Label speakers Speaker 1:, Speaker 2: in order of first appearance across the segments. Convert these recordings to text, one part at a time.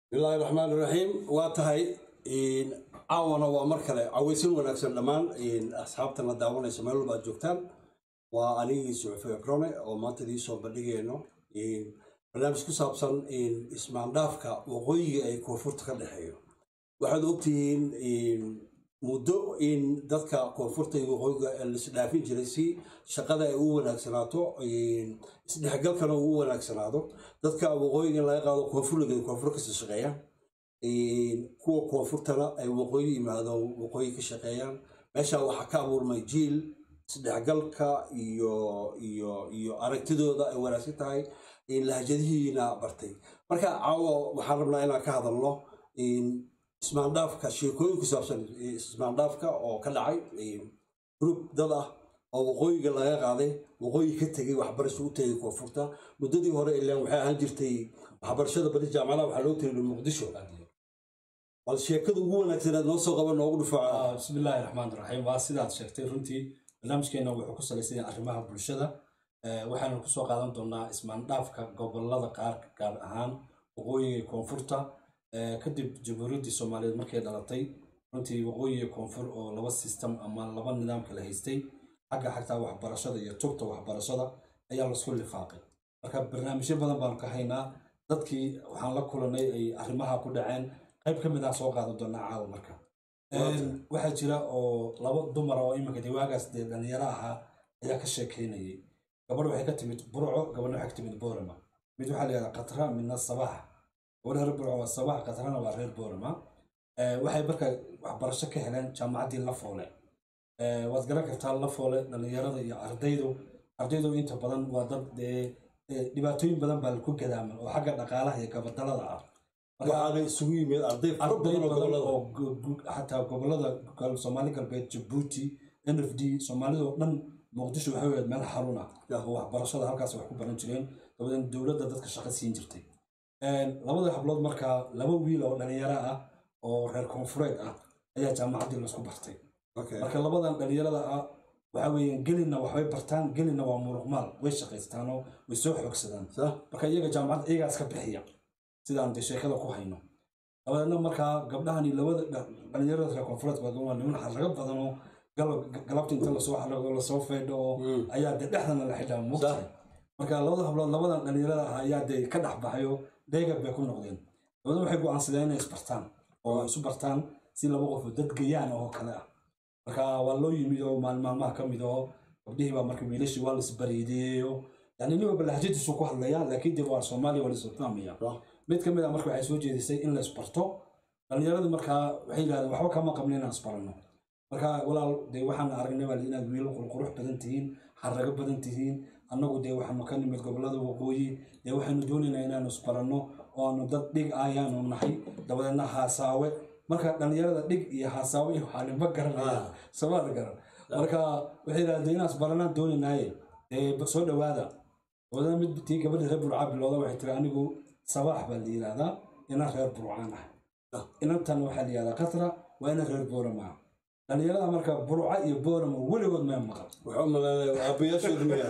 Speaker 1: bismillaahi raxmaan raxiim waa tahay caawana waa mar kale cawaysan wanaagsan dhammaan asxaabtana daawanaysa meel walba aad joogtaan waa anigii suxufi akrone oo maanta idii soo bandhigayno barnaamij ku saabsan ismaandhaafka waqooyiga ay koonfurta ka dhexeeyo waxaad ogtihiin muddo in dadka koonfurta iyo waqooyiga laisdhaafin jiray si shaqada ay u wanaagsanaato isdhexgalkana uu u wanaagsanaado dadka waqooyiga in laga qaado koonfurliga koonfur kasii shaqeeyaan kuwa koonfurtana ay waqooyi yimaado waqooyi ka shaqeeyaan meesha waxaa ka abuurmay jiil isdhexgalka iyo iyo iyo aragtidooda ay wanaagsan tahay lahjadihiina bartay marka caawo waxaan rabnaa inaan ka hadalno ismaandhaafka sheekooyin ku saabsan ismaandhaafka oo ka dhacay group dad ah oo waqooyiga laga qaaday waqooyi ka tegay waxbarasho u tegay koonfurta muddadii hore ilaan waxay ahaan jirtay waxbarashada bari jaamacadaha waxaa loo tegay muqdisho bal sheekada ugu wanaagsaneed noo soo qaba noogu dhufaaca
Speaker 2: bismillaahi raxmaan raxiim waa sidaad sheegtay runtii barnaamijkeena wuxuu ku salaysan yahay arrimaha bulshada waxaanu kusoo qaadan doonaa ismaandhaafka gobolada qaar gaar ahaan waqooyiga koonfurta kadib jamhuuriyaddii soomaaliyeed markay dhalatay runtii waqooyiga koonfur oo laba sistem ama laba nidaam kala haystay xagga xagtaa waxbarashada iyo tugta waxbarashada ayaa lasku lifaaqay marka barnaamijyo badan baanu ka haynaa dadkii waxaan la kulanay ay arrimaha ku dhaceen qayb ka mid ah soo qaadan doonaa caawa marka waxaa jira oo laba dumara oo iminka dee waagaas dee dhalinyaro ahaa ayaa ka sheekeynayay gabadh waxay ka timid burco gabadhna waxay ka timid boorama mid waxaa la yihahdaa katra midna sabax gabadha reer burco waa sabax katrana waa reer boorama waxay marka waxbarasho ka heleen jaamacaddii lafoole waad garan kartaa lafoole dhalinyarada iyo ardaydu ardaydu inta badan waa dad dee dhibaatooyin badan baa ku gadaaman oo xagga dhaqaalaha iyo gabadalada ah
Speaker 1: waxaana isugu yimid arday fara
Speaker 2: arday
Speaker 1: badan oo
Speaker 2: badan
Speaker 1: gobolada
Speaker 2: oo xataa gobolada soomaali galbeed jabuuti n f d soomaalida oo dhan muqdisho waxay ahayd meel xarun ah oo waxbarashada halkaas wax ku baran jireen dabadeed dowladda dadka shaqo siin jirtay labada hablood markaa laba wiil oo dhalinyaro ah oo reer koonfureed ah ayaa jaamacaddii laisku bartay
Speaker 1: Okay.
Speaker 2: marka labadan dhalinyarada ah waxa weeyaan gelina waxbay bartaan gelina waa muruqmaal way shaqaystaanoo way soo xoogsadaan
Speaker 1: Sah?
Speaker 2: marka iyaga jaamacadda iyagaas ka bixiya sidaan dee sheekada ku hayno dabadeedna markaa gabdhahani labada dha- dhalinyarada reer koonfureed baa waa niman xarago badan oo galab- galabta inta lasoo xarago lasoo feedho oo
Speaker 1: Mm.
Speaker 2: ayaa dee dhexdana la xidhaa mugtahay marka labada hablood labadan dhalinyarada ah ayaa dee ka dhex baxayo dheegab bay ku noqdeen dabadeedna waxay go'aansadeen inay isbartaan oo ay isu bartaan si laba qof oo dad gayaan oo kale ah marka waa loo yimid oo maalin maalmaha ka mid oo gabdhihii baa marka wiilashii waa laisbariideeyo yani nin walba lahjadiisu ku hadlayaa laakiin dee waa soomaaliya waa laisfahmaya
Speaker 1: Sah?
Speaker 2: mid ka mid ah marka waxay soo jeedisay in la isbarto dhallinyaradii markaa waxay yidhahdeen waxba kama qabno inaan isbaranno marka walaal dee waxaan aragnay baa inaad wiilo qurqurux badan tihiin xarago badan tihiin annagu dee waxaanu ka nimid gobolada waqooyi dee waxaynu doonaynaa inaanu isbaranno oo aanu dad dhig ayaanu nahay dabadeedna haasaawe marka dhallinyarada dhig iyo haasaawe iyo waxaa ninba garanaya samaad garan marka waxay yidhahdeen inaan isbaranaan doonaynaaye dee soo dhowaada dabadeedna mid tii gabadha reer burcaa bilowda waxay tiri anigu sabaax baa la yidhaahdaa inaan reer burcaan ah inantan waxaa la yihahdaa katra waa ina reer boorama ah dhalinyarada marka burca iyo boorama weligood mee maqal
Speaker 1: Wuxuu umaleynaya aabayaashooda miya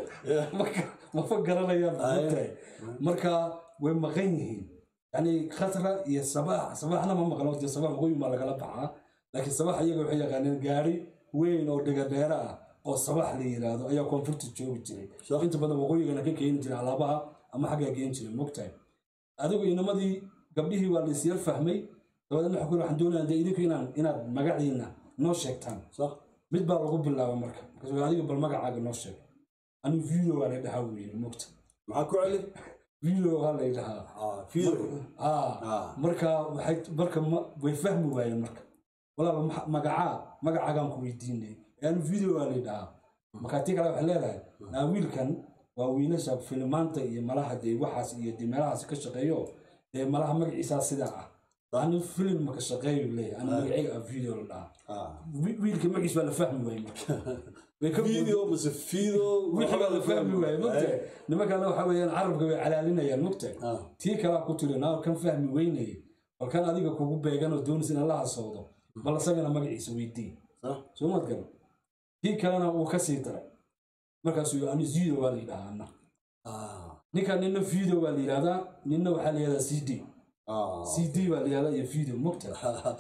Speaker 2: Marka- mafa garanayaan runtahay. marka way maqan yihiin yani khatra iyo sabax sabaxna ma maqlo dee sabax waqooyi baa lagala baxaa laakiin sabax iyaga waxay yaqaaneen gaari weyn oo dhigadheera ah oo sabax la yiraahdo ayaa koonfurta joogi jiray
Speaker 1: Sah.
Speaker 2: inta badan waqooyigana ka keeni jiray alaabaha ama xaggaa keeni jiray mogtahay adigu inamadii gabdhihii waa laisyar fahmay dabadeedna waxaa ku yidhi, waxaan doonayaa dee idinku inaan inaad magaciina noo sheegtaan
Speaker 1: Sah?
Speaker 2: mid baa lagu bilaaba marka markaas wuxuu, adiga bal magacaaga noo sheeg anigu video waa la dhahaa buu yidhi mogta
Speaker 1: maxaa ku celi
Speaker 2: video waa la dhahaa
Speaker 1: Ah, video
Speaker 2: ah
Speaker 1: Ah.
Speaker 2: marka waxay marka ma- way fahmi waayeen marka walaal maxa- magacaa magacaagaan ku weydiinay yani video waa la dhahaa marka tii kale waxay leedahay naa wiilkan waa wiilasha filimaanta iyo malaha dee waxaas iyo dee meelahaas ka shaqeeyo dee malaha magaciisaa sidaa ah ani filim maka shaqeeyo leeyahay ani magacayga ah video la dhahaa
Speaker 1: Ah.
Speaker 2: Wi- wiilka magaciis baa la fahmi waayey marka way ka
Speaker 1: video mase video
Speaker 2: wixii baa la fahmi waayey mogtahay nimankana waxa weeyaan carabka way calaalinayaan mogtahay
Speaker 1: Ah.
Speaker 2: tii kalaa ku tiri naa kan fahmi weynayay bal kan adiga kugu beegan oo doonaysa in la hasowdo bal isagana magaciisa weydii
Speaker 1: Sah?
Speaker 2: soo maad garan tii kalena uu ka sii daray markaasuu ani zido waa la yidhahaa anna
Speaker 1: Ah.
Speaker 2: ninka nina video waa la yidhahdaa nina waxaa la yidhahdaa c d
Speaker 1: Ah.
Speaker 2: c d baa la yihahdaa iyo video mogta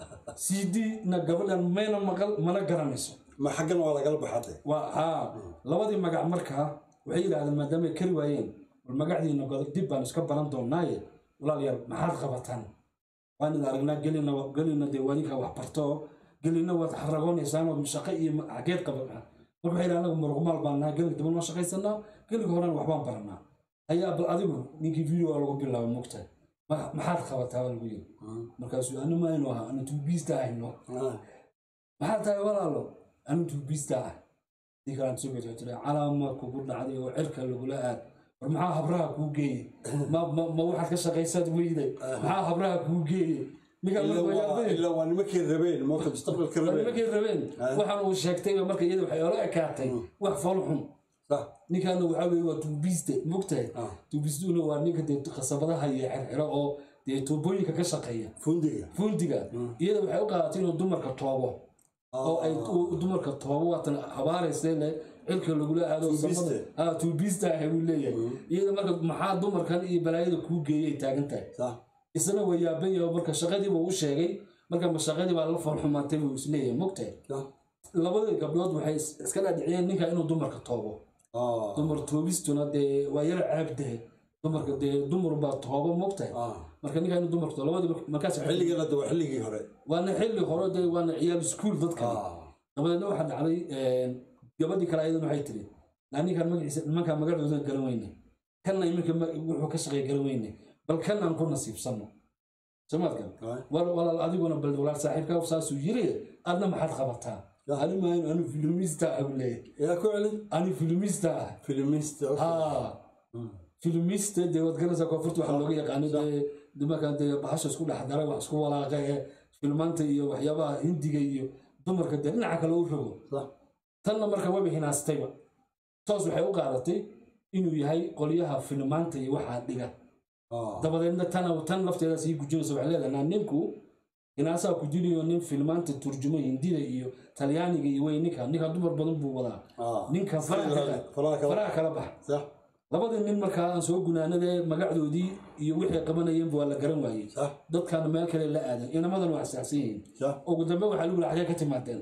Speaker 2: c d na gabadhan mayna maqal mana garanayso
Speaker 1: ma xaggan waa lagala baxade
Speaker 2: waa haa labadii magac markaa waxay yidhahdeen maadaama ay kari waayeen bal magacdiina godo dib baan iska baran doonaaye walaalayaal maxaad qabataan waan idin aragnaa gelina gelina dee waadinka wax barto gelina waad xaragoonaysaan waad shaqo iyo xageed qaba marka waxay yidhahdeen anagu muruqmaal baan nahay gelinka daba noo shaqaysanaa gelinka horena waxbaan baranaa ayaa bal adigu ninkii video waa lagu bilaabay mogtahay Ma- maxaad qabataa baa lagu yiri markaasuu anu maynu aha anu tuubiista ahayno maxaa tahay walaalo anu tuubiista ah ninkaan sugay tiri calaama kugu dhacday oo cirka lagula aad war maxaa habraha kuu geeyey ma ma ma waxaad ka shaqaysaad weyday maxaa habraha kuu geeyey ninkaan
Speaker 1: Ilaa
Speaker 2: marka
Speaker 1: waa-
Speaker 2: wayaabay
Speaker 1: ilaa waa nimankay rabeen moota mustaqbalka rabeen
Speaker 2: nimankay rabeen waxaan uu sheegtayba marka iyada waxay ola ekaatay wax fool xun
Speaker 1: Sax.
Speaker 2: ninkaana waxaa weye waa tuubiste mogtahay
Speaker 1: Ah.
Speaker 2: tuubistuna waa ninka dee khasabadaha iyo xirxiro oo dee tuubooyinka ka shaqeeya
Speaker 1: fundiga
Speaker 2: fundiga iyada waxay u qaadatay inuu dumarka toobo oo ay u- dumarka toobo waatan habaaraysa le cilka lagula aado
Speaker 1: Tuubiste.
Speaker 2: samada- ah, tuubista ah buu leeyahay iyada marka maxaa dumarkan iyo balaayada kuu geeyay taagan tahay
Speaker 1: sax
Speaker 2: isna waa yaaban yahay marka shaqadii buu u sheegay marka ma shaqadii baa la foolxumaatay buu isleeyahay mogtahay
Speaker 1: sax
Speaker 2: labadii gabdhood waxay is- iska dhaadhiciyeen ninka inuu dumarka toobo
Speaker 1: ah
Speaker 2: dumar toobistuna dee waa yara caabdahe dumarka dee dumar baa toobo mogtahay
Speaker 1: ah
Speaker 2: marka ninka inuu dumarka toobo labadii markaas waxay-
Speaker 1: xilligan hadda waa xilligii hore
Speaker 2: waana xilli hore dee waana ciyaal iskuul dadka
Speaker 1: ah
Speaker 2: dabadeedna waxaa dhacday gabadhii kale ayadan waxay tiri "Naa ninkaan magaciisa nimankaa magacoodan garan weyne kanna iminka ma- wuxuu ka shaqeeya garan weyne bal kan aan ku nasiibsanno samaadkan
Speaker 1: ah
Speaker 2: wal- walaal adiguna bal walaal saaxiibkaa saasuu yiri adna maxaad qabataa ani maayo anu filimista ah buu leeyahay
Speaker 1: yaa ku celin
Speaker 2: ani filimista ah
Speaker 1: filimista okay.
Speaker 2: haa filimista dee waad garanaysaa koonfurta waxaa looga yaqaano dee dumarkan dee bahasha isku dhex dara wax isku walaaqa ee filmaanta iyo waxyaabaha hindiga iyo dumarka dee dhinaca kale u rogo
Speaker 1: sax
Speaker 2: tanna marka waba hinaastayba toos waxay u qaadatay inuu yahay qolyaha filmaanta iyo waxaa dhiga
Speaker 1: ah
Speaker 2: dabadeedna tana tan lafteeda sii gujinaysa waxay leedahay "Naa ninku hinaasaa ku jiriyo nin filmaanta turjumo hindida iyo talyaaniga iyo wey ninka ninka dumar badan buu wadaa
Speaker 1: ah
Speaker 2: ninka faraha kala-
Speaker 1: faraha kala
Speaker 2: faraha kala bax
Speaker 1: sax
Speaker 2: labadii nin markaa aan soo gunaanadee magacdoodii iyo wixii qabanayeenba waa la garan waayey
Speaker 1: sax
Speaker 2: dadkaana meel kale la aadan inamadan waa asaacsan yihiin
Speaker 1: sax
Speaker 2: ugu dambe waxaa lagu yidhi xagee ka timaadeen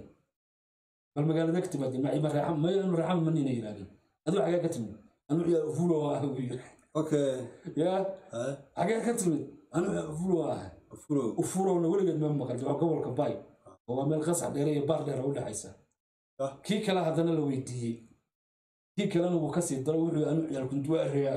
Speaker 2: bal magaalada ka timaadeen maciima reexam mayo inu reexam ma nina yidhahdeen adigu xagee ka timid anu ciyaal ufulo ah buu yidhi
Speaker 1: okay
Speaker 2: yaa
Speaker 1: ah
Speaker 2: xagee ka timid anu ciyaal ufulo ah
Speaker 1: furo
Speaker 2: ufurowna weligeed ma maqal waa gobolka bay oo waa meel qasax dheere iyo baar dheer u dhexaysa
Speaker 1: Ah.
Speaker 2: kii kale haddana la weydiiyey kii kalena wuu kasii daro wuxuu anu ciyaal kunduwaareya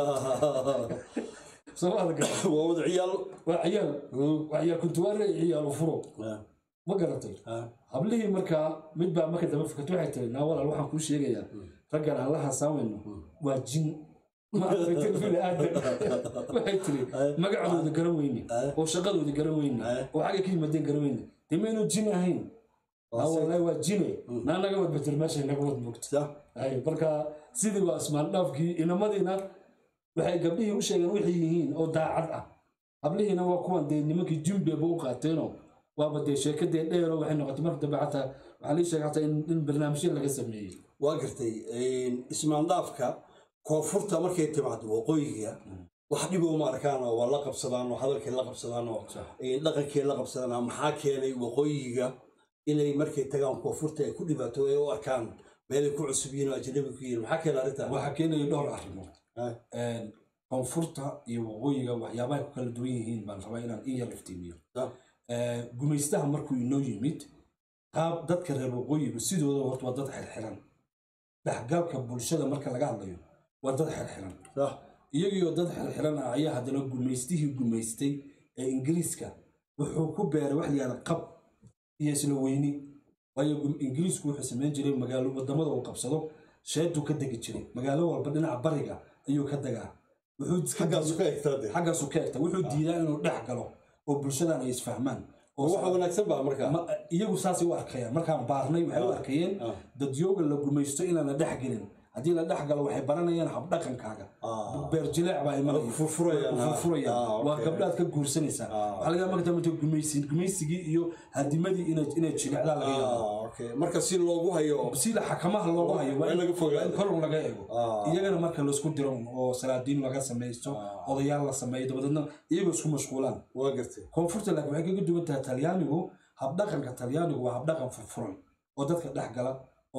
Speaker 2: soo ma adga
Speaker 1: waa wada ciyaal
Speaker 2: waa ciyaal
Speaker 1: Mm.
Speaker 2: waa ciyaal kuntuwaare iyo ciyaal ufuro
Speaker 1: ah
Speaker 2: ma garatay
Speaker 1: ah
Speaker 2: hablihii markaa mid baa marka dambe fikirta waxay tiri naa walaal waxaan kuu sheegayaa raggan aan la hasaamayno waa jin ma aragtay bini aadan waxay tiri magacdooda garan weyne oo shaqadooda garan weyne oo xagga ka yimaadeen garan weyne dee maynu jin ahayn naa wallahi waa jine naa naga wad betel meeshay naga wad moogta
Speaker 1: sax
Speaker 2: ay marka sidii waa ismaan dhaafkii inamadiina waxay gabdhihii u sheegeen waxay yihiin oo daacad ah hablihiina waa kuwan dee nimankii jimbeeba u qaateenoo waaba dee sheekadee dheero waxay noqotay marka dambe xataa waxaa lii sheegay xataa in in barnaamijyo laga sameeyey
Speaker 1: waa gartay ismaandhaafka koonfurta markay timaado waqooyiga wax dhibo uma arkaan oo waa la qabsadaan oo hadalkay la qabsadaan oo dhaqankay la qabsadaan oo maxaa keenay waqooyiga inay markay tagaan koonfurta ay ku dhibaato ay u arkaan meelay ku cusub yihiin oo ajnabi ku yihiin maxaa keenay arrintan
Speaker 2: waxaa keenaya dhowr arrimood
Speaker 1: Ah.
Speaker 2: koonfurta iyo waqooyiga waxyaabahay ku kala duwan yihiin baan rabaa inaan in yar iftiimiyo
Speaker 1: Ah.
Speaker 2: gumaystaha markuu inoo yimid qaab dadka reer waqooyigu sidooda horta waa dad xirxiran dhexgalka bulshada marka laga hadlayo waa dad xirxiran
Speaker 1: sax
Speaker 2: iyagiioo dad xirxiran ah ayaa haddana gumaystihii gumaystay ee ingiriiska wuxuu ku beeray wax la yihahda qab iyo isla weyni waayo gum- ingiriisku wuxuu samayn jiray magaalo wadamada uu qabsado sheeduu ka degi jiray magaalo walba dhinaca bariga ayuu ka degaa wuxuu iska
Speaker 1: xaggaasu ka egtaa de
Speaker 2: xaggaasu ka egta wuxuu diidaa inuu dhex galo oo bulshadan ay isfahmaan oo
Speaker 1: waxa wanaagsan baa markaa
Speaker 2: ma- iyagu saasay u arkayaan markaan baarnay waxay u arkayeen
Speaker 1: Ah.
Speaker 2: dadyooga la gumaysto inaan la dhex gelin haddii la dhex galo waxay baranayaan habdhaqankaaga
Speaker 1: Ah.
Speaker 2: beer jileec baa imanaya
Speaker 1: Furfurayaan,
Speaker 2: Way ku furfurayaan
Speaker 1: ah,
Speaker 2: waa
Speaker 1: okay.
Speaker 2: gabdhaad ka guursanaysaa waxaa laga yaaba marka dambe inta gumaysi gumaysigii iyo hadimadii inay inay jilecdaa laga yaaba
Speaker 1: Ah, okay. marka si loogu hayo
Speaker 2: sida xakamaha loogu hayo waa
Speaker 1: waa in laga fogaado.
Speaker 2: in kor laga eego
Speaker 1: Ah.
Speaker 2: iyagana marka laisku diro oo salaadiin laga samaysto odayaal la sameeyo dabadeedna iyagoo isku mashquulaan
Speaker 1: waa gartay
Speaker 2: koonfurta laakiin waxay kaga duwan tahay talyaanigu habdhaqanka talyaanigu waa habdhaqan furfuran oo dadka dhex gala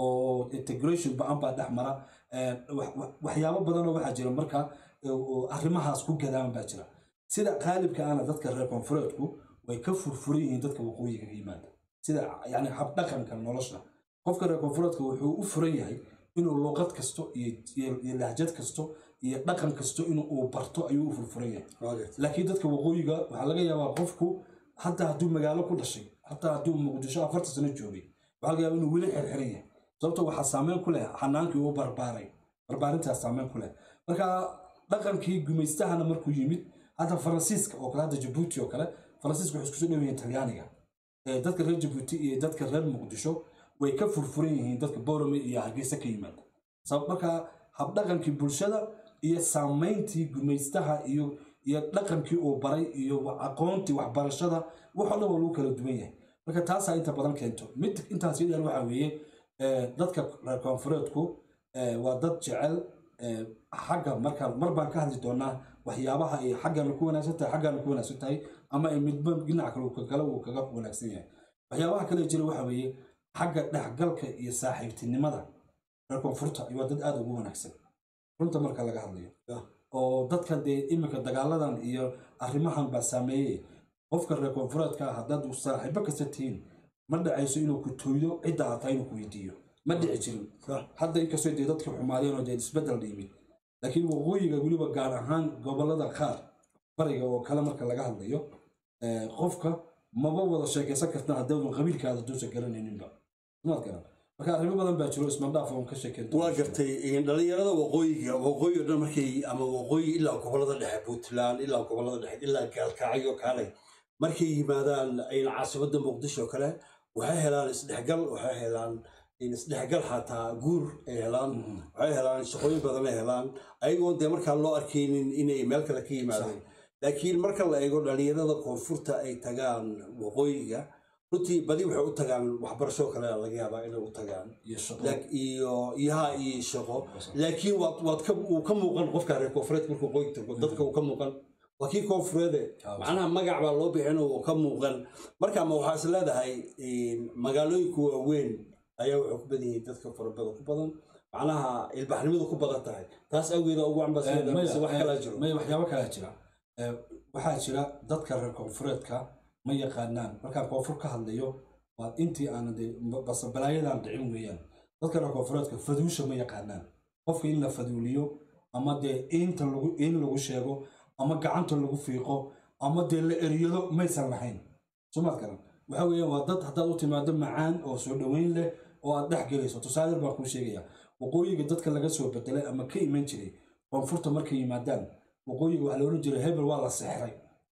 Speaker 2: oo integration ba-an baa dhex mara Eh, wax- wax- waxyaabo badanoo waxaa jira marka eh, oo arrimahaas ku gadaan baa jira sida qaalibka ana dadka reer koonfureedku way ka furfuran yihiin dadka waqooyiga ka yimaada sida yani habdhaqanka nolosha qofka reer koonfureedka wuxuu u furan yahay inuu luqad kasto iyo iyo- iyo lahjad kasto iyo dhaqan kasto inuu uu barto ayuu u furfuran yahay
Speaker 1: waa gartay
Speaker 2: laakiin dadka waqooyiga waxaa laga yaabaa qofku hataa hadduu magaalo ku dhashay hataa hadduu muqdisho afarta sano joogay waxaa laga yaabaa inuu weli xirxiran yahay sababto waxaa saameyn ku leh xanaankii uu barbaaray barbaarintaas saameyn ku leh marka dhaqankii gumaystahana markuu yimid hadda faransiiska oo kale hadda jabuuti oo kale faransiiska waxay isku soo dhow yihiin talyaaniga Eh, dadka reer jabuuti iyo dadka reer muqdisho way ka furfuran yihiin dadka boorame iyo hargeysa ka yimaada sabab marka habdhaqankii bulshada iyo saamayntii gumaystaha iyo iyo dhaqankii uu baray iyo wa- aqoontii waxbarashada wax oo dhan waa lagu kala duwan yahay marka taasaa inta badan keento mid intaas yadheer waxaa weeye eh, dadka reer koonfureedku eh, waa dad jecel eh, xagga marka mar baan ka hadli doonaa waxyaabaha ay xaggana ku wanaagsan tahay xaggana ku wanaagsan tahay ama ay midba dhinac kale uu ka kale uu kaga wanaagsan yahay waxyaabaha kale jira waxa weeye xagga dhexgalka iyo saaxiibtinimada reer koonfurta waa dad aada ugu wanaagsan runta marka laga hadlayo
Speaker 1: Yeah.
Speaker 2: oo dadka dee iminka dagaaladan iyo arrimahan baa saameeyey qofka reer koonfureedka ah haddaad saaxiibo kasta tihiin ma dhacayso inuu ku tooydo cidda aad tahay inuu ku weydiiyo ma dhici jirin
Speaker 1: Sax.
Speaker 2: hadda inkastoo dee dadka xumaadeen oo dee isbeddel yimid laakiin waqooyiga weliba gaar ahaan gobolada qaar bariga oo kale marka laga hadlayo eh, qofka maba wada sheekaysan karta haddaadan qabiilkaada duusa garanayninba maad garan marka arrimo badan baa jiro ismandhaaf oon ka sheekeyn
Speaker 1: waa gartay in dhalinyarada waqooyiga waqooyi oo dhan markay ama waqooyi ilaa gobolada dhexe puntland ilaa gobolada dhexe ilaa gaalkacyo kaalay markay yimaadaan in caasimadda muqdisho oo kale waxay helaan isdhexgal waxay helaan in isdhexgal xataa guur ay helaan waxay helaan shaqooyin badan ay helaan ayagoon dee markaa loo arkaynin inay meel kale ka yimaadeen laakiin marka la eego dhalinyarada koonfurta ay tagaan waqooyiga runtii badi waxay u tagaan waxbarasho kale laga yaabaa inay u tagaan
Speaker 2: iyo shaqo
Speaker 1: Laak- iyo iyaha iyo shaqo laakiin waad waad ka uu ka muuqan qofka reer koonfureed markuu qoy tago dadka uu ka muuqan waa kii koonfureede
Speaker 2: Ah,
Speaker 1: macnaha magac baa loo bixin oo uu ka muuqan marka ma waxaa is leedahay in magaalooyinka waaweyn ayaa waxay ku badan yihiin dadka farabada ku badan macnaha ilbaxnimadu ku badan tahay taas awgeeda ugu ambasada mise wax kalaa jiro
Speaker 2: maya waxyaabo kalaa jira Eh, waxaa jira dadka reer koonfureedka ma yaqaanaan markaan koonfur ka hadlayo waa intii aanan dee base balaayadan dhicin weeyaan dadka reer koonfureedka faduusha ma yaqaanaan qofka in la faduuliyo ama dee inta lagu in lagu sheego ama gacanta lagu fiiqo ama dee la eryado maysan lahayn somaad garan waxa weeyaan waa dad haddaad u timaado macaan oo soo dhoweyn leh oo aad dhex gelayso tusaale baan kuu sheegaya waqooyiga dadka laga soo bedelay ama ka iman jiray koonfurta markay yimaadaan waqooyiga waxaa la odhan jiray hebel waa la sexray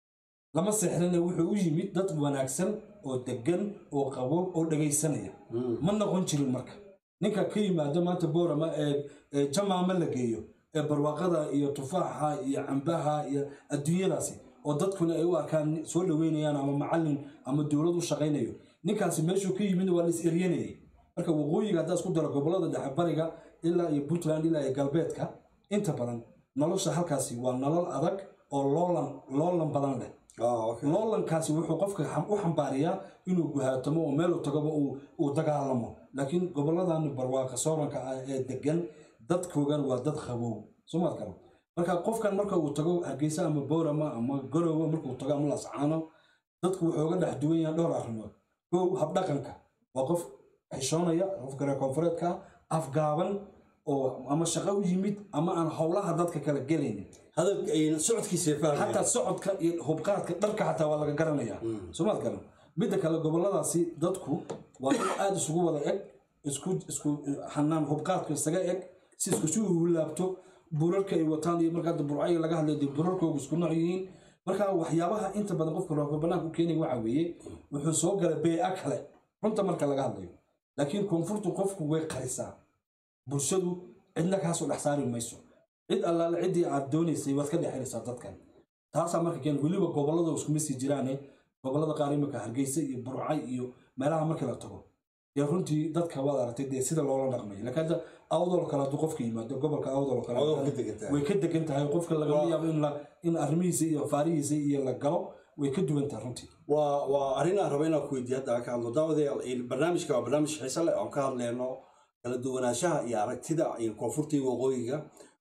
Speaker 2: lama sexrina wuxuu u yimid dad wanaagsan oo degan oo qabow oo dhegaysanaya ma noqon jirin marka ninka ka yimaado maanta boorama ee ee jamaama la geeyo ee barwaaqada iyo tufaaxa iyo cambaha iyo adduunyadaasi oo dadkuna ay u arkaan soo dhoweynayaan ama macallin ama dowlad u shaqaynayo ninkaasi meeshuu ka yimid waa la is eryanayay marka waqooyiga haddaa isku daro gobolada dhexe bariga ilaa iyo puntland ilaa iyo galbeedka inta badan nolosha halkaasi waa nolol adag oo loolan loolan badan leh
Speaker 1: Ah, okay.
Speaker 2: loolankaasi wuxuu qofka xam- u xambaariyaa inuu guhaatamo oo meel uu tagaba uu uu dagaalamo laakiin goboladan barwaaqa sooranka ah ee degan dadkoogan waa dad qabow somaad garan marka qofkan marka uu tago hargeysa ama boorama ama garowe markuu tago ama lascaano dadku wuxuu uga dhex duwan yahay dhowr arrimood kow habdhaqanka waa qof xishoonaya qofka reer koonfureedka ah, afgaaban oo ama shaqo u yimid ama aan howlaha dadka kala gelaynin
Speaker 1: hadalka ay socodkiisa fahmaya
Speaker 2: xataa socodka iyo hubqaadka dharka xataa waa laga garanayaa soomaad garan midda kale goboladaasi dadku waa dad aada isugu wada eg isku isku xanaan hubqaadka isaga eg si isku si ugu laabto burarka ay wataan iyo markaa burcayi laga hadlay dee burarkoogu isku nooc yihiin marka waxyaabaha inta badan qofka roobka banaanka u keenaya waxa weeye wuxuu soo galay bee-a kale runta marka laga hadlayo laakiin koonfurtu qofku way qarisaa bulshadu cidna kaasoo dhex saari mayso cid allaale ciddii aad doonaysay waad ka dhex helaysaa dadkan taasaa marka keen weliba gobollada iskuma sii jiraane gobollada qaar imika hargeysa iyo burcay iyo meelaha markii la tago dee runtii dadka waad aragtay dee sida loola dhaqmayo laakiin hadda awdol kale hadduu qofka yimaado gobolka awdol kale
Speaker 1: Awdol ka degan tahay.
Speaker 2: way ka degan tahay qofka lagama
Speaker 1: Waa-
Speaker 2: yaabo in la in arrimihiisa iyo faarihiisa iyo la galo way ka duwan tahay runtii
Speaker 1: waa waa arrin aan raba inaan ku weydiiyo hadda aan ka hadlo daawadayaal in barnaamijka waa barnaamij xiise leh oon ka hadleyno kala duwanaanshaha iyo aragtida iyo koonfurta iyo waqooyiga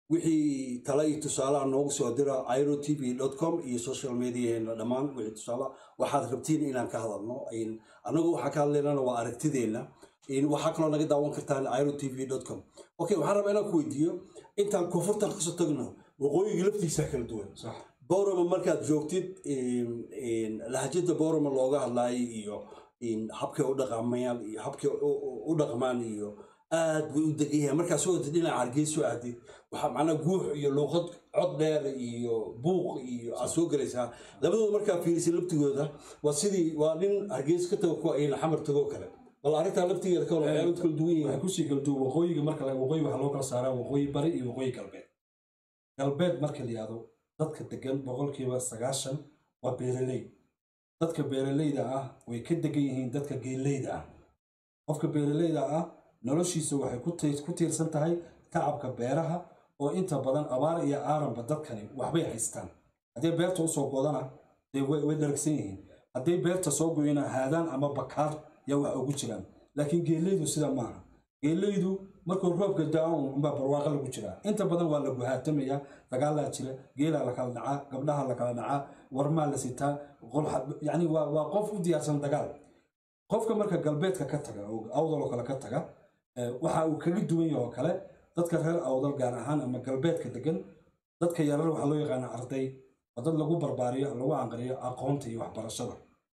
Speaker 1: wixii tala iyo tusaalaha noogu soo dira iro tv com iyo social mediaheena dhammaan wixii tusaala waxaad rabtiin inaan ka hadalno In- annagu waxaa ka hadlaynana waa aragtideenna In waxaa kaloo naga daawan kartaan iro tv com okay waxaan rabaa inaan ku weydiiyo intaan koonfurtan kasoo tagno waqooyiga laftiisa kala duwan
Speaker 2: sax
Speaker 1: boroma markaad joogtid in- in lahjada boroma looga hadlaayay iyo in habkay u dhaqamayaan iyo habkay u- u- u dhaqmaan iyo aad bay u degan yahay markaad soo wadid dhinaca hargeyso aadid waxaa macnaa guux iyo luuqad cod dheer iyo buuq iyo aad soo gelaysaa labadooda markaa fiirisay laftigooda waa sidii waa nin hargeysa ka tago kuwa ayna xamar tagoo kale bal arrintaa laftigeeda ka wala waxyaalo kala duwan
Speaker 2: waxay
Speaker 1: yihiin
Speaker 2: kusii kala duwan waqooyiga marka la waqooyi waxaa loo kala saaraa waqooyi bari iyo waqooyi galbeed galbeed marka la yihahdo dadka degan boqolkiiba sagaashan waa beeraley dadka beeraleyda ah way ka degan yihiin dadka geeleyda ah qofka beeraleyda ah noloshiisa waxay ku tiir- ku tiirsan tahay tacabka beeraha oo inta badan abaar iyo aaranba dadkani waxbay haystaan haddii beerta usoo godana dee way way dharagsan yihiin hadday beerta soo goyna haadaan ama bakaar yaa wax ugu jiraan laakiin geeleydu sida maaha geeleydu markuu roobka da-an unbaa barwaaqo lagu jiraa inta badan waa la guhaatamaya dagaalaa jira geelaa la kala dhacaa gabdhaha la kala dhacaa warmaa la sitaa qolxa yani waa waa qof u diyaarsan dagaal qofka marka galbeedka ka taga oo awdal oo kale ka taga eh, waxa uu kaga duwan yahay oo kale dadka reer awdal gaar ahaan ama galbeedka degan dadka yarar waxaa loo yaqaana arday waa dad lagu barbaariyo lagu anqariyo aqoonta iyo waxbarashada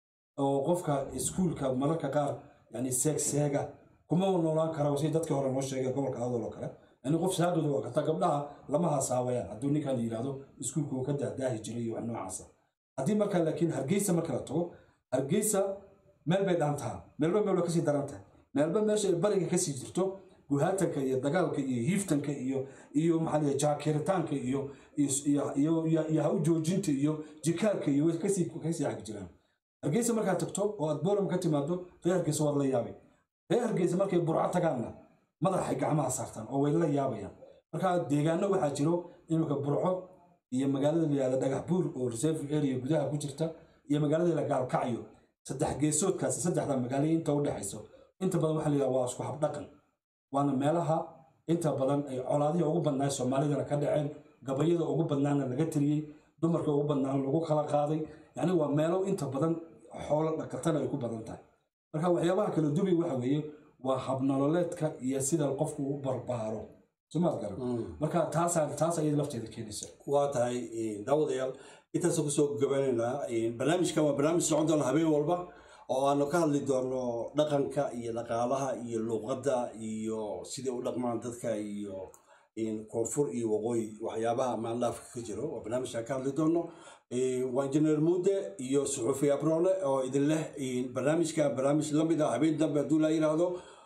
Speaker 2: oo qofka iskuulka mararka qaar yani seeg seega kuma noolaan kara si dadkii hore noo sheegay gobolka awdal oo kale yani qof saaqida waa kata gabdhaha lama hasaawayaan hadduu ninkan yidhaahdo iskuulka uu ka dahdaahi jiray iyo wax noocaasa haddii marka laakiin hargeysa marka la tago hargeysa meel bay dhaantaa meelba meel bay kasii daran tahay meelba meesha ay bariga kasii jirto guhaatanka iyo dagaalka iyo hiiftanka iyo iyo maxaa la yidhaha jaakiritaanka iyo iyo iyo- iyo iyo iyo ha u joojinta iyo jikaarka iyo way kasii kasii xag jiraan hargeysa markaad tagto oo aad booram ka timaado reer hargeysa waad la yaabay reer hargeysa markay burco tagaanna madaxay gacmaha saartaan oo way la yaabayaan marka deegaano waxaa jiro iminka burco iyo magaalada la yihahda dhagax buur oo reserve area gudaha ku jirta iyo magaalada la gaalkacyo saddex geesoodkaasi saddexda magaalo inta u dhexayso inta badan waxaa la yidhaha waa isku habdhaqan waana meelaha inta badan ay colaadihii ugu badnaa soomaalidana ka dhaceen gabayada ugu badnaana laga tiriyey dumarka ugu badnaana lagu kala qaaday yacni waa meelo inta badan xoolo dhaqatana ay ku badan tahay marka waxyaabaha kala duway waxa weeye waa habnololeedka iyo sida qofku u barbaaro somaad garan marka taasaa taas ayay lafteeda keenaysa
Speaker 1: waa tahay daawadayaal intaasoo kusoo gabanaynaa barnaamijkan waa barnaamij socon doona habeen walba oo aanu ka hadli doono dhaqanka iyo dhaqaalaha iyo luuqadda iyo sidai u dhaqmaan dadka iyo koonfur iyo waqooyi waxyaabaha maanlaafka ka jiro waa barnaamijkan ka hadli doono waa injineer muude iyo suxuufi abrone oo idin leh barnaamijkan barnaamij lamid ah habeen dambe hadduu laa yidhaahdo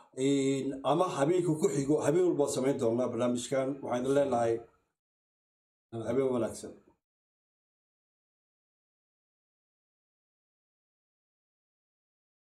Speaker 1: ama habeenka ku xigo habeen walba samayn doonaa barnaamijkan waxaan idin leenahay habeen wanaagsan